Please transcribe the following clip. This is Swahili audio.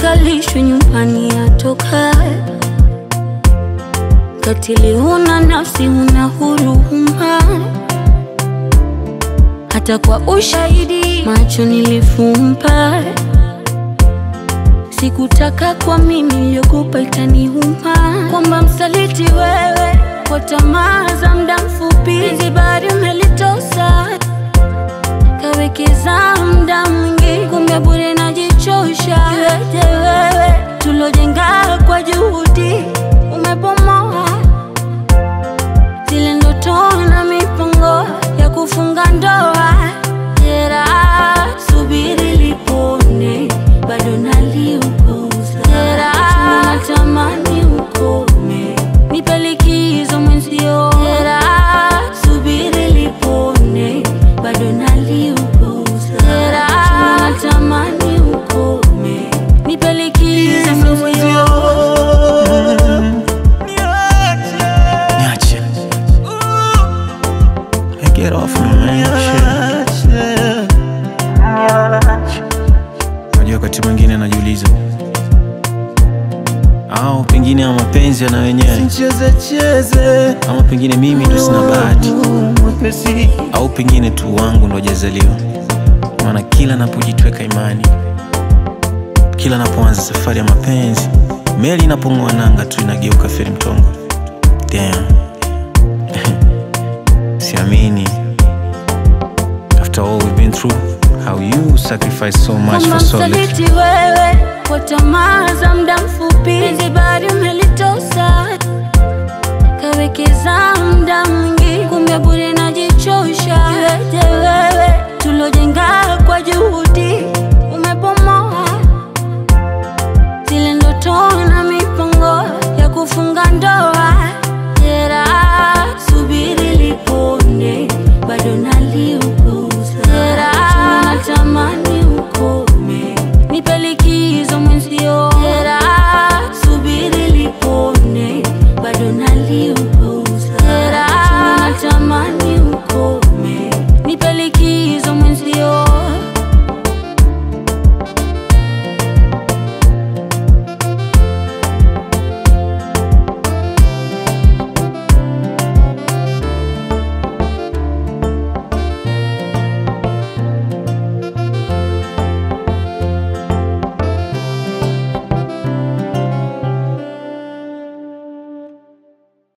akalishwe nyumbani atokae. Katili huna nafsi, huna huruma, hata kwa ushahidi macho nilifumba. Sikutaka kwa mimi niliogopa itaniuma, kwamba msaliti wewe kwa tamaa za muda mfupi, zibari umelitosa kawekeza muda mwingi, kumbe bure najichosha. Iweje wewe tulojenga kwa juhudi umebomoa zile ndoto na mipango ya kufunga ndoa. Jeraha subiri lipone, bado naliuguza. Jeraha natamani ukome, nipe likizo mwenzio. Jeraha subiri lipone, bado naliuguza. Jeraha natamani ukome, nipe likizo mwenzio. Niache. Hey, get off me, man. Shit. Unajua wakati mwingine najiuliza au pengine ama mapenzi yana wenyewe Cheze cheze ama pengine mimi ndo sina bahati mwepesi au pengine tu wangu ndo hajazaliwa. Maana kila napojitweka imani, kila napoanza safari ya mapenzi, meli inapong'oa nanga tu inageuka feri mtongo. Damn. Siamini. After all we've been through, how you sacrifice so much kwamba for so little. msaliti wewe kwa tamaa za muda mfupi, zibari ume